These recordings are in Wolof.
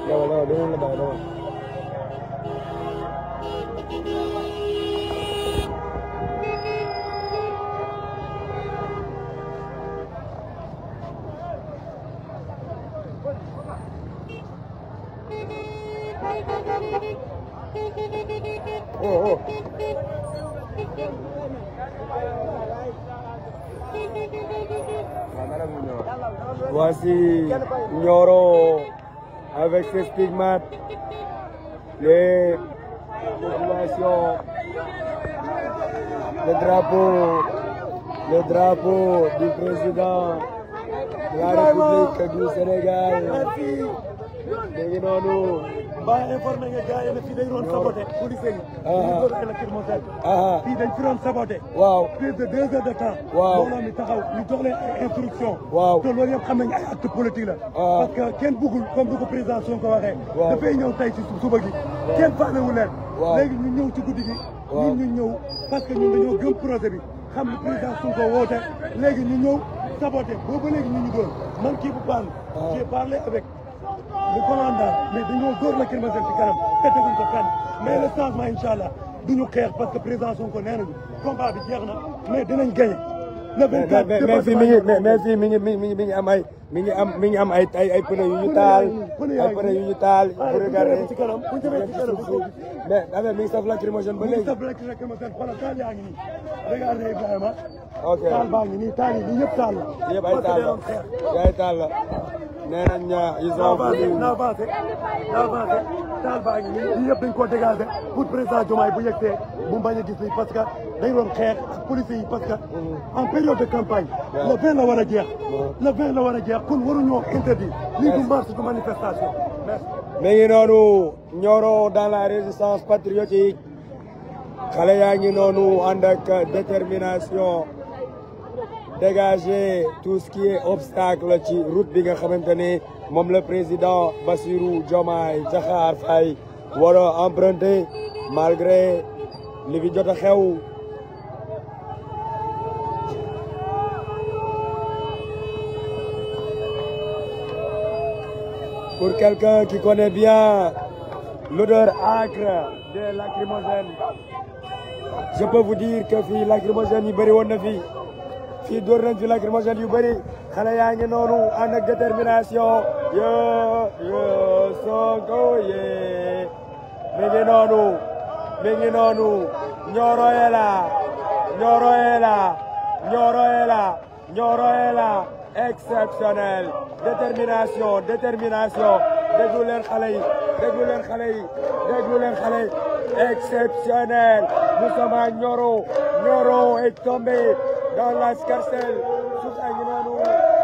dawal dawal dawal la bàyyi dawal oh oh Voici Nioro avec ses stigmates, les populations, le drapeau, le drapeau du président de la République du Sénégal. léegi noonu. ba informé nga gars yi ne fii dañ doon saboté police yi. Ah. ñu doon électromobile. ah fii dañ fi doon saboté. waaw plus de deux heures de temps. Waaw. mbooloo mi taxaw ñu jox leen ay instruction Waaw. te loolu yëpp xam nañ ay acte politique la. Ah. parce que kenn bëggul comme du ko président Sonko waxee. Waaw. dafay ñëw tey ci su- suba gi. kenn faalewu leen. Waaw. léegi ñu ñëw ci guddi gi. Waaw. ñun ñu ñëw parce que ñun dañoo gëm projet bi xam ne président Sonko woote léegi ñu ñëw saboté boobu ba léegi ñu ñu doon man kii bu baan Ah. j'ai parlé avec le commandant mais dañoo góor la Kër ci kanam te teguñ ko fenn mais le changement incha allah duñu xeex parce que président Sonko nee nañu combat bi jeex na mais dinañ gagné. le mais 24 mais mais fii mi ngi mais mais fii mi ngi mi ngi mi ngi am ay mi ngi am mi ngi am ay ay ay pneu yu ñu taal ay pneu yu ñu taal pour regarder ci kanam bu ñu demee ci kanam bu ñu mais affaire mi ngi saf lacrymogène ba ngi léegi. saf rek rek ma seen xoolal taal yaa ngi nii regardez Ibrahima ok taal baa ngi nii taal yi nii yëpp taal la yëpp ay taal la yëpp ay taal la nee nañ ña ils na ont avancé voulu na avancé na avancé taal baa ngi nii lii yëpp dañ koo dégagé pour président Diomaye bu yegtee bu bañ a gis lii parce que dañ doon xeex ak policiers yi parce que en période de campagne le 20 la war a jeex le 20 la war a jeex kon waruñoo interdit lii du marche du manifestation merci mi ngi noonu Nioro dans la résistance patriotique xale yaa ngi noonu ànd ak détermination dégager tout ce qui est obstacle ci route bi nga xamante ne moom le président Bassirou Diomaye Diakhar Faye war a emprunter malgré li fi jot a xew pour quelqu'un qui connaît bien l'odeur âcre des lacrymogènes je peux vous dire que fii lacrymogène yi bëri woon na fii fii dóor nañ fi lacrymogène yu bëri xale yaa ngi noonu ànd ak détermination yo yo Sonko yee mi ngi noonu mi ngi noonu Nioro est là Nioro est là Nioro est là Nioro est là exceptionnel détermination détermination déglu leen xale yi déglu leen xale yi déglu leen xale yi exceptionnel nous sommes à Nioro Nioro est tombé dans la scarcelle suuf a ngi noonu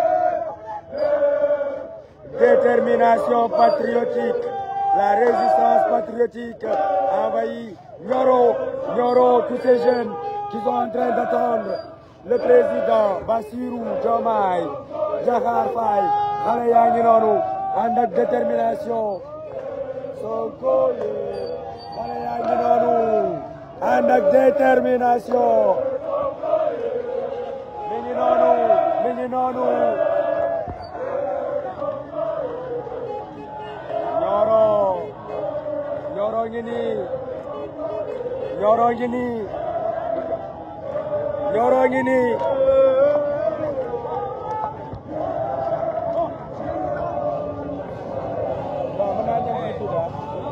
détermination patriotique la résistance patriotique a envahi Nioro Nioro tous ces jeunes qui sont en train d'attendre le président Bassirou Diomaye Diakhar Faye xale yaa ngi noonu ànd ak détermination Sonko yee xale yaa ngi noonu ànd ak détermination mi ngi noonu mi ngi noonu Nioro Nioro ngi nii Nioro ngi nii Nioro ngi nii waaw mën naa dem ci Touba.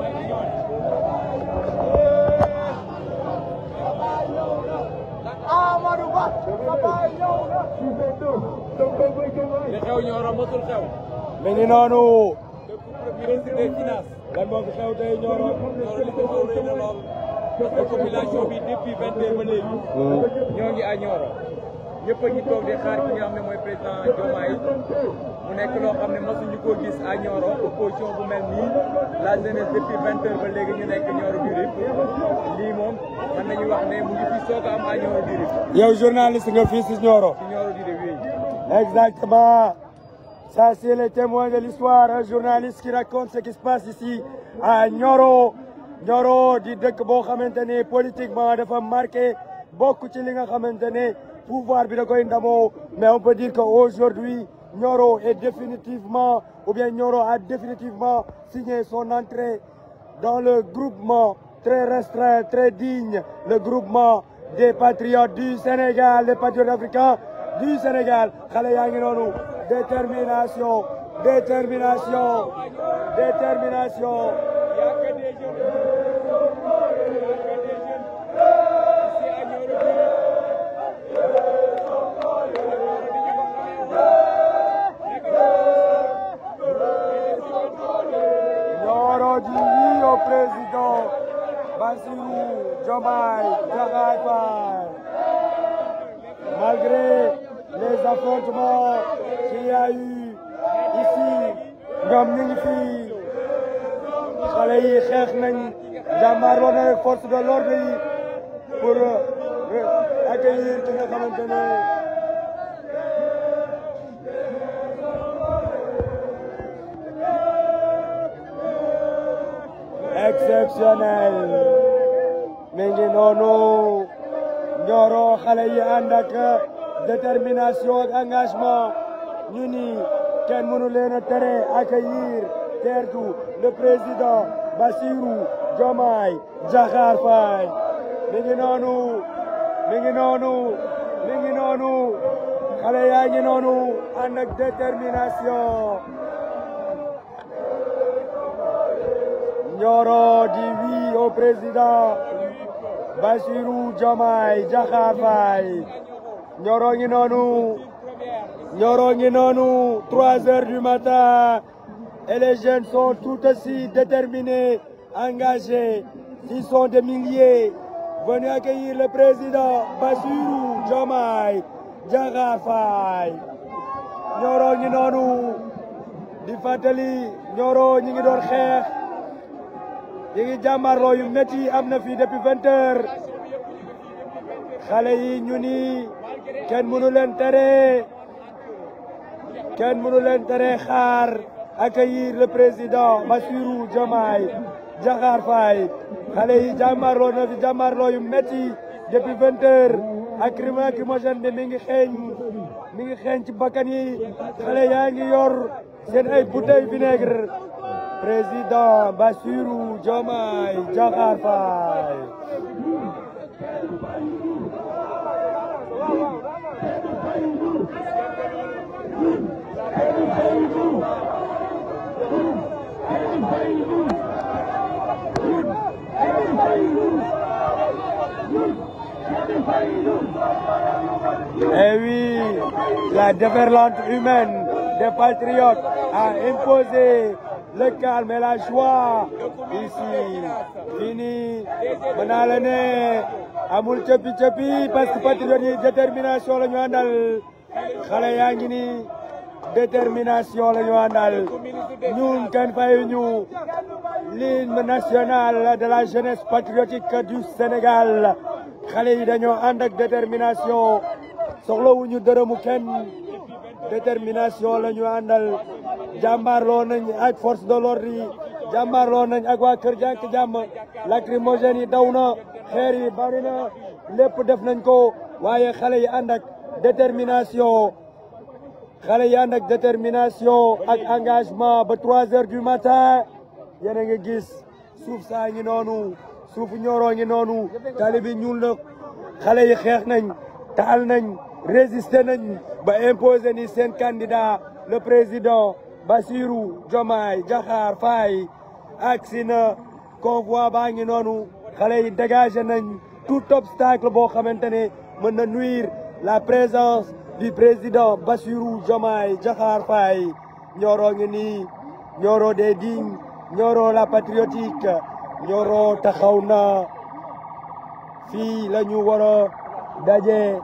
li xew Nioro mosul xew. mi ngi noonu ministre des finances. lan moo fi xew tey Nioro Nioro li ko xew rëy na lool. parce que population bi depuis vingt heures ba léegi. ñoo ngi à Nioro. ñëpp a ngi toog di xaar ki nga xam ne mooy président Diomaye. mu nekk loo xam ne mosuñu koo gis à Nioro opposition bu mel nii la jeunesse depuis vingt heures ba léegi ñu nekk Nioro du Rip. lii moom mën nañu wax ne mu ngi fi soog a am à Nioro du Rip. yow journaliste nga fii si Nioro ci Nioro du Rip oui. Exactement. Ça, c'est le témoin de l'histoire, un journaliste qui raconte ce qui se passe ici à Nioro. Nioro di dëkk boo xamante ne politiquement dafa marqué bokk ci li nga xamante ne pouvoir bi da koy ndamoo mais on peut dire que aujourd'hui Nioro est définitivement, ou bien Nioro a définitivement signé son entrée dans le groupement très restreint, très digne, le groupement des patriotes du Sénégal, les patriotes africains du Sénégal. xale yaa ngi noonu détermination détermination détermination. Il y a que des jeunes. Il y a que des jeunes. Ici à Nioro Nioro dit oui au président Bassirou Diomaye Diakhar Faye. Malgré les affrontements qu'il y a eu ici, ñoom ñu ngi fi xale yi xeex nañ jàmmaarloo na ak force de l'ordre yi pour euh, accueillir ki nga xamante ne exceptionnel mi ngi noonu Nioro xale yi ànd ak détermination ak engagement ñu ni kenn mënu leen a tere accueillir teertu le président Bassirou Diomaye Diakhar Faye mi ngi noonu mi ngi noonu mi ngi noonu xale yaa ngi noonu ànd ak détermination Nioro dit oui au président Bassirou Diomaye Diakhar Faye Nioro ngi noonu Nioro ngi noonu trois heures du matin et les jeunes sont tout aussi déterminés engagés ils sont des milliers venus accueillir le président Bassirou Diomaye Diakhar Faye Nioro ngi noonu di fàttali Nioro ñi ngi doon xeex ñi ngi jàmmarloo yu métti am na fii depuis vingt heures xale yi ñu ni kenn mënu leen tere kenn mënu leen tere xaar accueillir le président Bassirou Diomaye Diakhar Faye xale yi jàmmarloo na fi jàmmarloo yu métti depuis vingt heures ak lacrymogène bi mi ngi xeeñ mi ngi xeeñ ci bakkan yi xale yaa ngi yor seen ay bouteille vinaigre président Bassirou Diomaye Diakhar Faye Eh oui, la déferlante humaine des patriotes a imposé le calme et la joie ici. Fini, mën naa la ne amul cëppi cëppi parce que patriotes yi détermination la ñu àndal xale yaa ngi ni détermination la ñu àndal ñun kenn fayuñu l'hymne national de la jeunesse patriotique du Sénégal xale yi dañoo ànd ak détermination soxlawuñu dërëmu kenn détermination la ñu àndal jàmbaarloo nañ ak force de l'ordre yi jàmbaarloo nañ ak waa Kër Jàkk Jàmm lacrymogène yi daw na xeer yi bari na lépp def nañ ko waaye xale yi ànd ak détermination xale yi ànd ak détermination ak engagement ba trois heures du matin yéen a ngi gis suuf saa ngi noonu suufu Nioro ngi noonu tali bi ñuul na xale yi xeex nañ taal nañ résister nañ ba imposer ni seen candidat le président Bassirou Diomaye Diakhar Faye agsi na convoi baa ngi noonu xale yi dégagé nañ tout obstacle boo xamante ne mën na nuire la présence du président Bassirou Diomaye Diakhar Faye Nioro ngi nii Nioro des dignes Nioro la patriotique Nioro taxaw na fii la ñu war a daje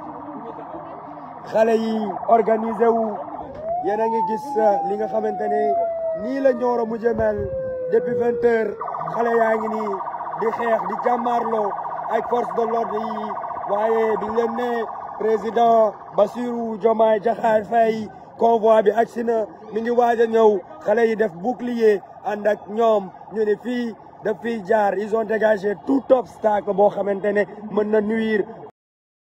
xale yi organisé wu yéen a ngi gis li nga xamante ne nii la Nioro mujj mel depuis vingt heures xale yaa ngi nii di xeex di jàmmaarloo ak force de l'ordre yi waaye biñ leen ne président Bassirou Diomaye Diakhar Faye convoi bi agsi na mi ngi waaj a ñëw xale yi def bouclier ànd ak ñoom ñu ne fii daf fiy jaar ils ont dégagé tout obstacle boo xamante ne mën na nuire